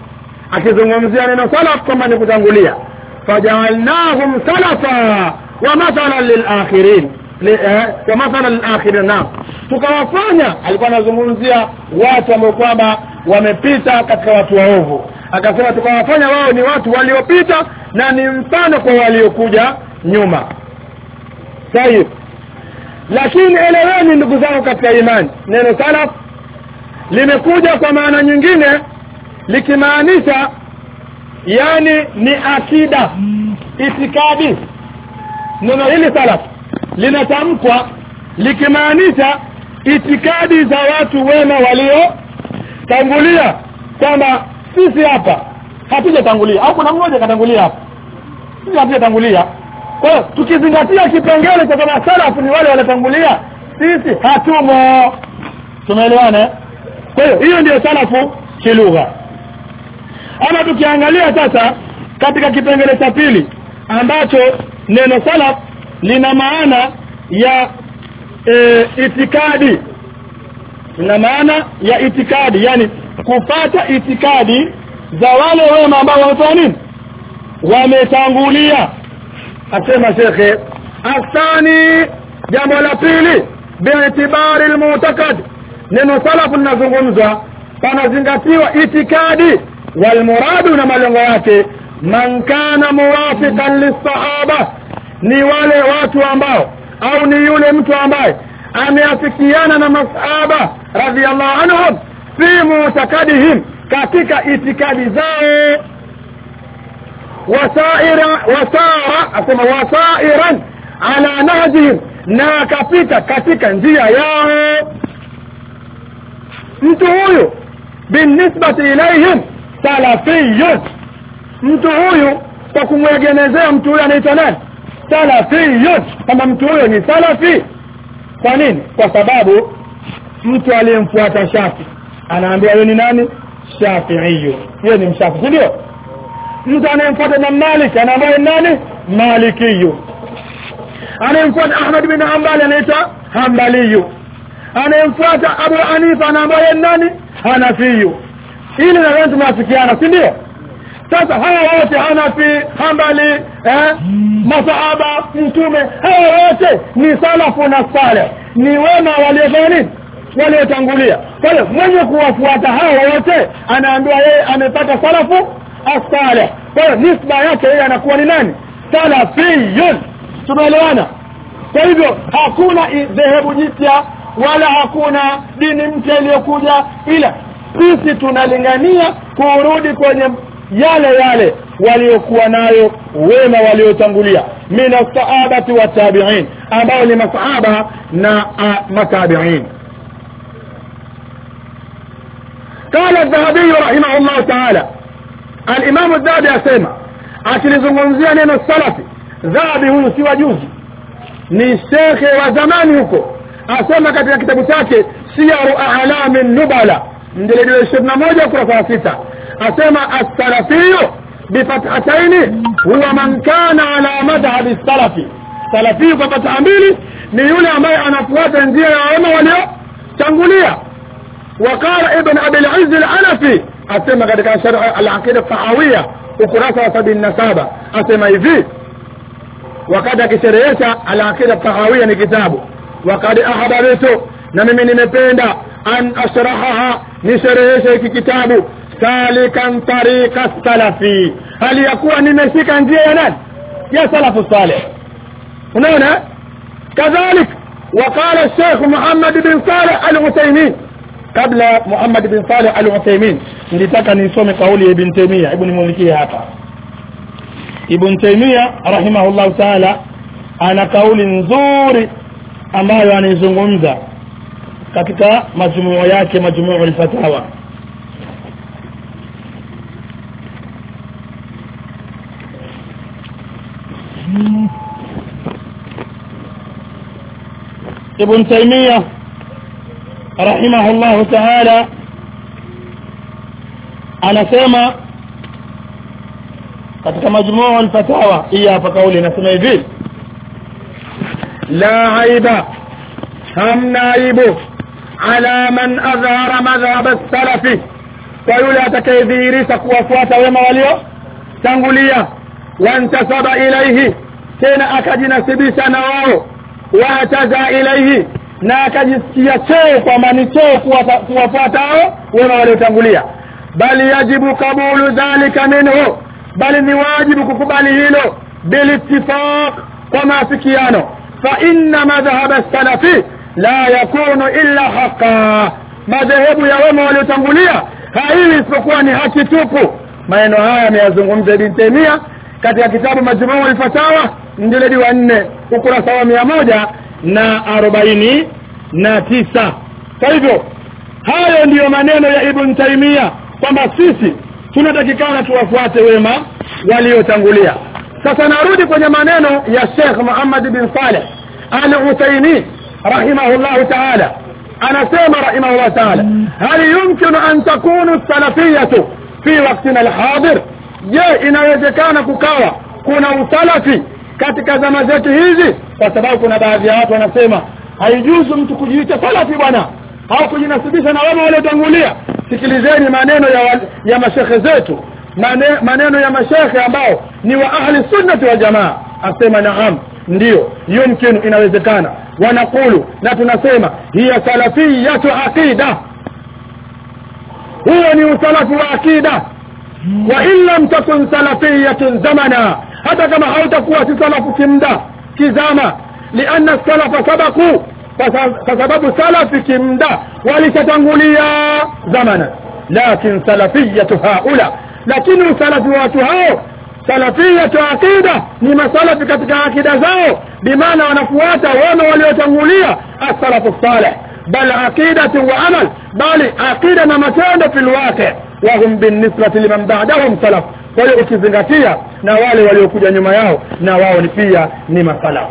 akizungumzia neno salaf kwamba ni kutangulia fajaalnahum salafa wa mathalan lilakhirin wa mathalan lilakhirin naam tukawafanya alikuwa anazungumzia watu ambao kwamba wamepita katika watu waovu akasema tukawafanya wao ni watu waliopita na ni mfano kwa waliokuja nyuma tayib lakini eleweni ndugu zangu katika imani neno salaf limekuja kwa maana nyingine likimaanisha yani ni akida itikadi neno hili salaf linatamkwa likimaanisha itikadi za watu wema waliotangulia kwamba sisi hapa hatujatangulia au kuna mmoja katangulia hapa sisi hatujatangulia kwa hiyo tukizingatia kipengele cha kama salafu ni wale waliotangulia sisi hatumo tumeelewana kwa hiyo hiyo ndio salafu kilugha ama tukiangalia sasa katika kipengele cha pili ambacho neno salaf lina maana ya e, itikadi lina maana ya itikadi yani kupata itikadi za wale wema ambao wamefanya nini wametangulia asema shekhe athani jambo la pili biitibari almu'taqad neno salafu linazungumzwa panazingatiwa itikadi walmuradu na malengo yake man kana muwafiqan lisahaba ni wale watu ambao au ni yule mtu ambaye ameafikiana na masahaba radhiallahu anhum fi mutakadihim katika itikadi zao wasaira wasara asema wasairan ala nahjihim na akapita katika njia yao mtu huyu binisbati ilaihim salafiyun mtu huyu kwa kumwegemezea mtu huyu anaitwa nani salafiyun kama mtu huyo ni salafi kwa nini kwa sababu mtu aliyemfuata shafi anaambia yeye ni nani shafiiyu yeye ni mshafi si ndio mtu anayemfuata Imam Malik anaambia nani malikiyu anayemfuata Ahmad bin Hanbali anaitwa Hanbaliyu anayemfuata Abu Hanifa anaambia nani Hanafiyu ili nadhani tumeafikiana si ndio sasa hawa wote Hanafi Hanbali eh masahaba mtume hawa wote ni salafu na saleh ni wema waliofanya nini waliotangulia kwa hiyo mwenye kuwafuata hawa wote anaambiwa yeye amepata salafu as-salih kwa hiyo nisba yake yeye anakuwa ni nani salafiyun tumeelewana kwa hivyo hakuna dhehebu jipya wala hakuna dini mpya iliyokuja ila sisi tunalingania kurudi kwenye yale yale waliokuwa nayo wema waliotangulia min as-sahabati wa tabi'in ambao ni masahaba na matabi'in قال الذهبي رحمه الله تعالى الامام الذهبي asema akilizungumzia neno salafi dhahabi huyu si wajuzi ni shekhe wa zamani huko asema katika kitabu chake siyaru a'lami nubala mjeledi wa 21 ukurasa wa sita asema as-salafiyu bifathataini huwa man kana ala madhhabi salafi salafi kwa fatha mbili ni yule ambaye anafuata njia ya wema waliotangulia وقال ابن ابي العز العنفي asema katika sharh al-aqida tahawiyya ukurasa wa 77 asema hivi wakati akisherehesha al-aqida tahawiyya ni kitabu wakati ahbaritu na mimi nimependa an ashrahaha nishereheshe hiki kitabu salikan tariqa salafi hali ya kuwa nimeshika njia ya nani ya salafu salih unaona kadhalik وقال الشيخ محمد بن صالح العثيمين kabla Muhammad bin Saleh al-Uthaymeen nilitaka nisome kauli ya Ibn Taymiyyah hebu nimulikie hapa Ibn Taymiyyah rahimahullah ta'ala ana kauli nzuri ambayo anaizungumza katika majumuu yake majumuu al-fatawa Ibn Taymiyyah rahimahullahu ta'ala anasema katika majmuu al-fatawa hii hapa kauli inasema hivi la aiba hamna aibu ala man adhara madhhab as-salafi kwa yule atakayedhihirisha kuwafuata wema waliotangulia wantasaba ilaihi tena akajinasibisha na wao wataza ilaihi na akajisikia cheo kwamba ni cheo kuwafuata hao wema waliotangulia bali yajibu kabulu dhalika minhu bali ni wajibu kukubali hilo bilittifaq kwa maafikiano fa inna madhhab salafi la yakunu illa haqa madhehebu ya wema waliotangulia haiwi isipokuwa ni haki tupu maneno haya ameyazungumza Ibn Taymiyyah katika kitabu Majmuu al-Fatawa mjeledi wa nne ukurasa wa mia moja na arobaini na tisa kwa hivyo hayo ndiyo maneno ya Ibn Taymiyyah kwamba sisi tunatakikana tuwafuate wema waliotangulia sasa narudi kwenye maneno ya Sheikh Muhammad bin Saleh Al-Uthaymeen rahimahullahu ta'ala anasema rahimahullah ta'ala hal yumkinu an takunu salafiyatu fi waqtina al-hadir je inawezekana kukawa kuna usalafi katika zama zetu hizi kwa sababu kuna baadhi ya watu wanasema haijuzu mtu kujiita salafi bwana au kujinasibisha na wema waliotangulia sikilizeni maneno ya, ya mashekhe zetu Mane, maneno ya mashekhe ambao ni wa ahli sunnati wa jamaa asema naam ndiyo yumkinu inawezekana wanakulu na tunasema hiya salafiyatu aqida huo ni usalafu wa aqida wa in lam takun salafiyatun zamana hata kama hautakuwa si salafu kimda kizama lianna salafa sabaku kwa sababu salafi kimda walishatangulia zamana lakin salafiyatu haula lakini usalafi wa watu hao salafiyatu aqida ni masalafi katika akida zao bimaana wanafuata wema waliotangulia as-salafu salih bal aqidatu wa amal bali aqida na matendo fil waqi wa hum binisbati liman ba'dahum salaf kwa hiyo ukizingatia na wale waliokuja nyuma yao na wao ni pia ni masalafu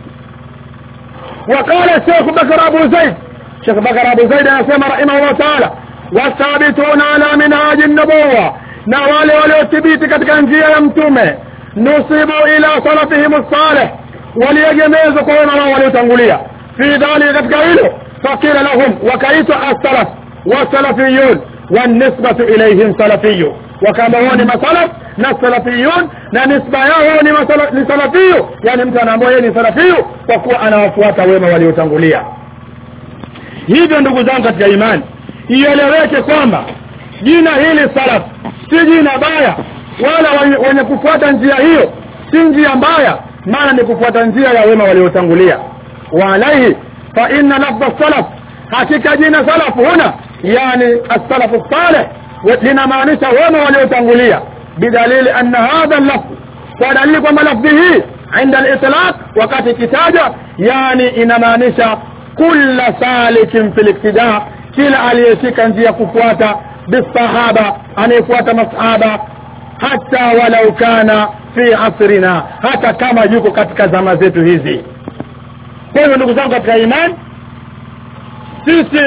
وقال الشيخ بكر أبو زيد شيخ بكر أبو زيد يسمى رحمه الله تعالى والثابتون على منهاج النبوة نوال وليثبيت katika njia ya mtume nusibu ila salafihim الصالح waliegemezwa kwa wema wao waliotangulia fi dhalika katika hilo fakila lahum wakaitwa as-salaf wasalafiyun والنسبة إليهم سلفي وكما هو ni masalaf na salafiyun na nisba yao ni ni salafiyu yani mtu anaambiwa yeye ni salafiyu kwa kuwa anawafuata wema waliotangulia hivyo ndugu zangu katika imani ieleweke kwamba jina hili salaf si jina baya wala wenye kufuata njia hiyo si njia mbaya maana ni kufuata njia ya wema waliotangulia wa alaihi fa inna lafdha salaf hakika jina salaf huna yani as-salafu salih linamaanisha wema waliotangulia bidalili anna hadha al-lafz kwa dalili kwamba lafdhi hii عند الاطلاق wakati kitaja yani inamaanisha kulla salikin fil iktida kila aliyeshika njia kufuata bisahaba anayefuata masahaba hata walau kana fi asrina hata kama yuko katika zama zetu hizi kwa hiyo ndugu zangu katika imani sisi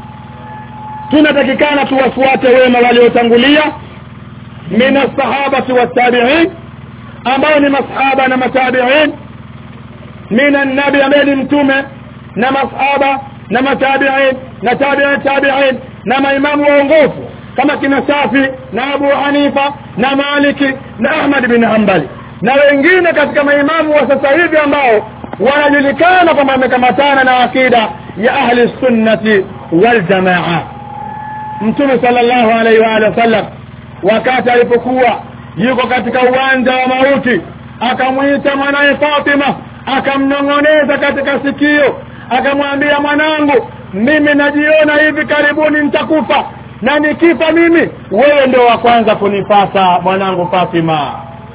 tunatakikana tuwafuate wema waliotangulia min as-sahabati wat-tabi'in ambao ni masahaba na matabi'in min an-nabi ambaye ni mtume na masahaba na matabi'in na tabi'in tabi'in na maimamu waongofu kama kina Safi na Abu Hanifa na Maliki na Ahmad bin Hanbali na wengine katika maimamu wa sasa hivi ambao wanajulikana kwamba wamekamatana na akida ya ahli sunnati wal jamaa mtume sallallahu alaihi wa alihi wasallam wakati alipokuwa yuko katika uwanja wa mauti akamwita mwanaye Fatima akamnong'oneza katika sikio akamwambia mwanangu mimi najiona hivi karibuni nitakufa na nikifa mimi wewe ndio wa kwanza kunipasa mwanangu Fatima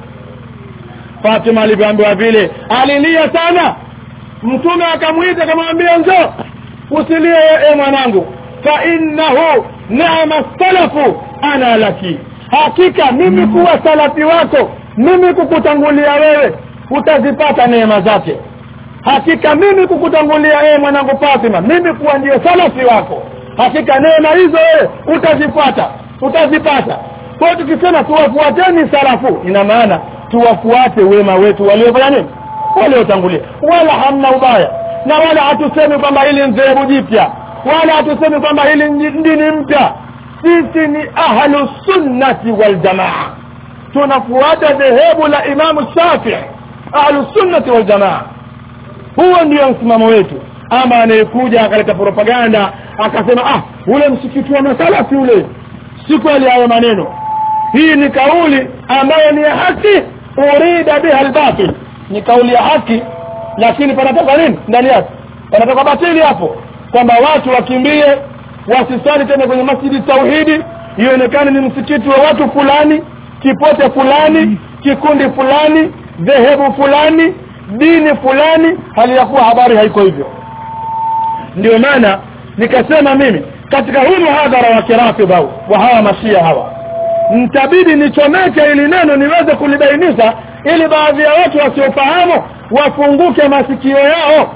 Fatima alivyoambiwa vile alilia sana mtume akamwita akamwambia njoo usilie e mwanangu fa innahu ni'ma salafu ana laki hakika mimi kuwa salafi wako mimi kukutangulia wewe utazipata neema zake hakika mimi kukutangulia wewe mwanangu Fatima mimi kuwa ndio salafi wako hakika neema hizo wewe utazipata utazipata kwa tukisema tuwafuateni salafu ina maana tuwafuate wema wetu waliofanya nini waliotangulia wala hamna ubaya na wala hatusemi kwamba hili ni dhehebu jipya wala hatusemi kwamba hili ni dini mpya sisi ni ahlu sunnati waljamaa tunafuata dhehebu la imamu shafii ahlu sunnati waljamaa huo ndio msimamo wetu ama anayekuja akaleta propaganda akasema ah ule msikiti wa masalafi ule si kweli hayo maneno hii ni kauli ambayo ni ya haki urida biha albatil ni kauli ya haki lakini panatoka nini ndani yake panatoka batili hapo kwamba watu wakimbie wasisali tena kwenye masjidi tauhidi ionekane ni msikiti wa watu fulani kipote fulani kikundi fulani dhehebu fulani dini fulani hali ya kuwa habari haiko hivyo ndio maana nikasema mimi katika huu muhadhara wa kirafidha wa hawa mashia hawa mtabidi nichomeke ili neno niweze kulibainisha ili baadhi ya watu wasiofahamu wafunguke masikio yao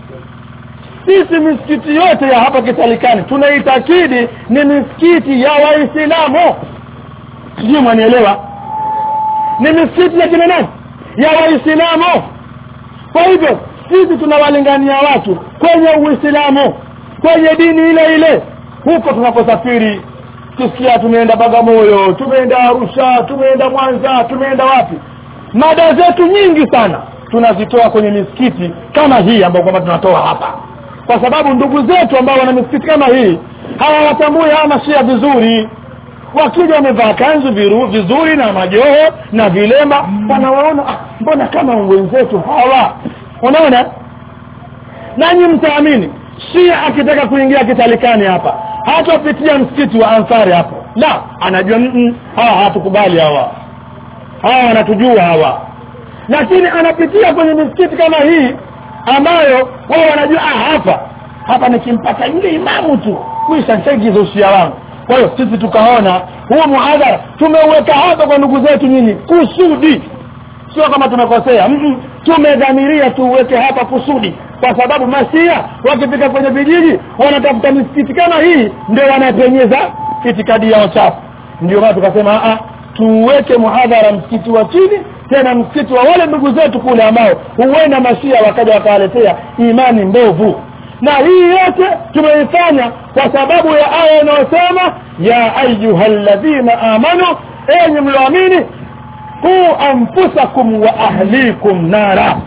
sisi misikiti yote ya hapa kitalikani tunaitakidi ni misikiti ya waislamu sijui mwanielewa ni misikiti ya kina nani ya waislamu kwa hivyo sisi tunawalingania watu kwenye uislamu kwenye dini ile ile huko tunaposafiri tusikia tumeenda bagamoyo tumeenda arusha tumeenda mwanza tumeenda wapi mada zetu nyingi sana tunazitoa kwenye misikiti kama hii ambayo kwamba tunatoa hapa kwa sababu ndugu zetu ambao wana misikiti kama hii hawawatambui hawa mashia vizuri wakija wamevaa kanzu viru, vizuri na majoho na vilema wanawaona ah, mbona kama wenzetu hawa unaona nanyi mtaamini shia akitaka kuingia kitalikani hapa hatapitia msikiti wa ansari hapo la anajua mm, hawa hawatukubali hawa hawa wanatujua hawa lakini anapitia kwenye misikiti kama hii ambayo wao wanajua ah, hapa hapa nikimpata yule imamu tu kuisha nshaigiza ushia wangu kwa hiyo sisi tukaona huu muhadhara tumeuweka hapa kwa ndugu zetu nyinyi kusudi sio kama tumekosea mm -mm. tumedhamiria tuuweke hapa kusudi kwa sababu masia wakifika kwenye vijiji wanatafuta misikiti kama hii ndio wanapenyeza itikadi yao chafu ndio maana tukasema a tuweke muhadhara msikiti wa chini tena msikiti wa wale ndugu zetu kule ambao huenda mashia wakaja wakawaletea imani mbovu na hii yote tumeifanya kwa sababu ya aya inayosema ya ayyuhalladhina amanu enyi mlioamini qu anfusakum wa ahlikum nara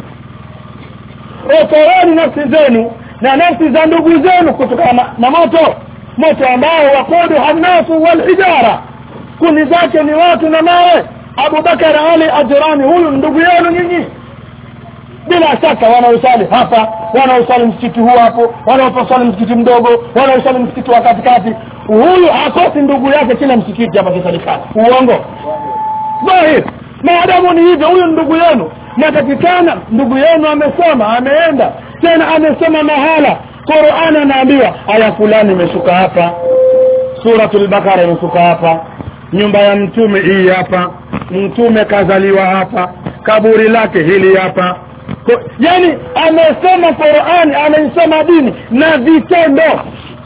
okoeni nafsi zenu na nafsi za ndugu zenu kutokana na, na moto moto ambao wakudu hannasu walhijara kuni zake ni watu na mawe abubakar ali ajrani huyu ndugu yenu nyinyi bila shaka wanaosali hapa wanaosali msikiti huu hapo wanaosali msikiti mdogo wanaosali msikiti wa katikati huyu hakosi ndugu yake kila msikiti hapa kisalikani uongo dhahir maadamu ni hivyo huyu ndugu yenu natakikana ndugu yenu amesoma ameenda tena amesoma mahala Qur'an anaambiwa aya fulani imeshuka hapa suratul bakara imeshuka hapa nyumba ya mtume hii hapa mtume kazaliwa hapa kaburi lake hili hapa Ko, yani amesoma Qur'an ameisoma dini na vitendo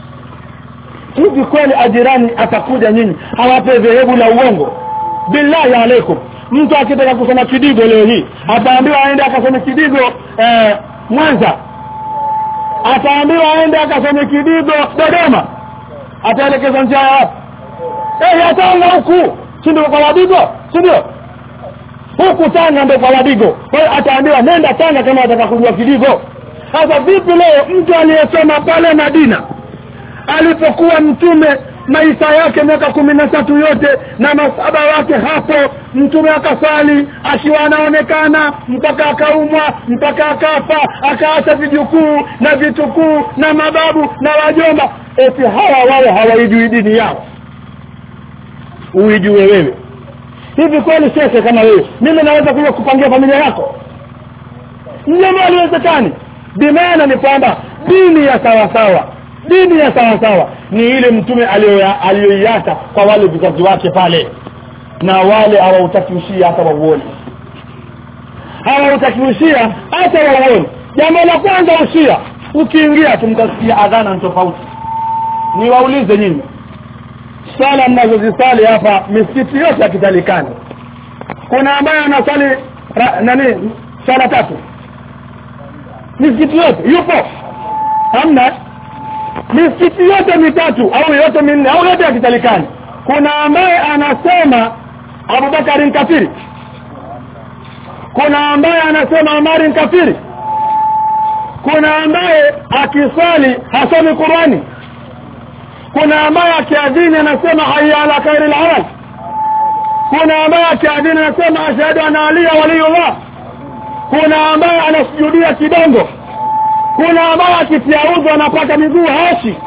hivi kweli ajirani atakuja nyinyi hawape dhehebu la uongo billahi alaikum mtu akitaka kusoma kidigo leo hii ataambiwa aende akasome kidigo eh, Mwanza ataambiwa aende akasome kidigo Dodoma ataelekezwa njia ya wapi eh atanga huku si ndio kwa Wadigo si ndio huku Tanga ndio kwa Wadigo kwa hiyo ataambiwa nenda Tanga kama ataka kujua kidigo sasa vipi leo mtu aliyesoma pale Madina alipokuwa mtume maisha yake miaka kumi na tatu yote na masaba wake hapo mtume akasali akiwa anaonekana mpaka akaumwa mpaka akafa akaacha vijukuu na vitukuu na mababu na wajomba eti hawa wao hawaijui dini yao uijue wewe hivi kweli shekhe kama wewe mimi naweza kuja kupangia familia yako jambo haliwezekani bimaana ni kwamba dini ya sawasawa dini ya sawasawa ni ile mtume aliyoiacha kwa wale vizazi wake pale na wale hawautakiushia hata wauone hawautakiushia hata wauone jambo la kwanza ushia ukiingia tumtasikia adhana tofauti niwaulize nyinyi sala mnazozisali hapa misikiti yote ya kitalikani kuna ambaye anasali nani sala tatu misikiti yote yupo hamna misikiti yote mitatu au yote minne au yote ya kitalikani kuna ambaye anasema abubakari kafiri kuna ambaye anasema amari kafiri kuna ambaye akiswali hasomi qurani kuna ambaye akiadhini anasema hayya ala khairi lamal kuna ambaye akiadhini anasema ashhadu anna aliya waliyullah kuna ambaye anasujudia kidongo kuna ambaye akitia udhu anapaka miguu hashi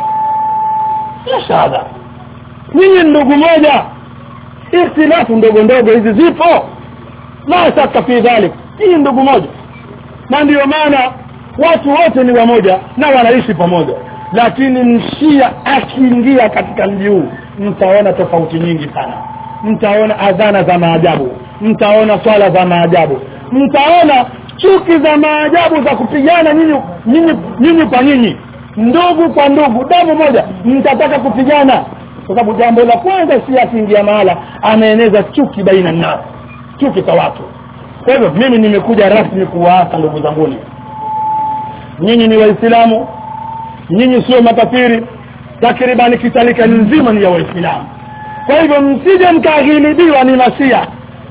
shahada nyinyi ndugu moja ikhtilafu ndogo ndogo hizi zipo la shaka fi dhalik hii ndugu moja na ndiyo maana watu wote ni wamoja na wanaishi pamoja lakini mshia akiingia katika mji huu mtaona tofauti nyingi sana mtaona adhana za maajabu mtaona swala za maajabu mtaona chuki za maajabu za kupigana nyinyi nyinyi nyinyi kwa nyinyi ndugu kwa ndugu damu moja mtataka kupigana kwa sababu jambo la kwanza si akiingia mahala anaeneza chuki baina nao chuki kwa watu kwa hivyo mimi nimekuja rasmi kuwaasa ndugu zanguni nyinyi ni waislamu nyinyi sio makafiri takribani kitalika nzima ni ya waislamu kwa hivyo msije mkaghilibiwa ni masia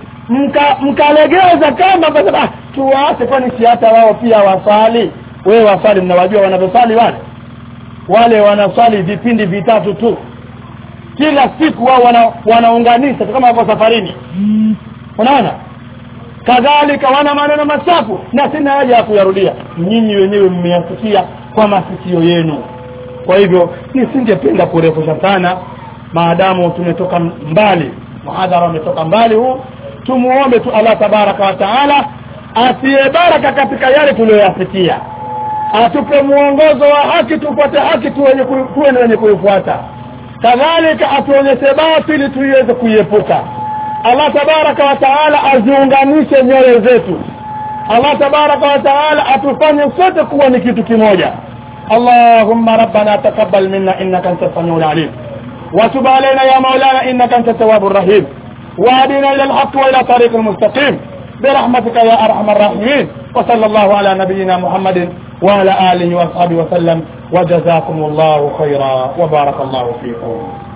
mka mkalegeza kama kwa sababu tuwaase kwani si hata wao pia wasali wewe wasali mnawajua wanavyosali wale wale wanaswali vipindi vitatu tu kila siku wao wana, wanaunganisha kama wako safarini unaona kadhalika wana maneno machafu na sina haja ya kuyarudia nyinyi wenyewe mmeyasikia kwa masikio yenu kwa hivyo nisingependa kurefusha sana maadamu tumetoka mbali muhadhara umetoka mbali huu tumuombe tu Allah tabaraka wa taala atie baraka katika yale tuliyoyafikia atupe muongozo wa haki tupate haki tuwe ni wenye kuifuata kadhalika atuonyeshe batili tuiweze kuiepuka Allah tabaraka wa taala aziunganishe nyoyo zetu Allah tabaraka wa taala atufanye sote kuwa ni kitu kimoja اللهم ربنا تقبل منا انك انت السميع العليم وتب علينا يا مولانا انك انت التواب الرحيم واهدنا الى الحق والى طريق المستقيم برحمتك يا ارحم الراحمين وصلى الله على نبينا محمد وعلى اله واصحابه وسلم وجزاكم الله خيرا وبارك الله فيكم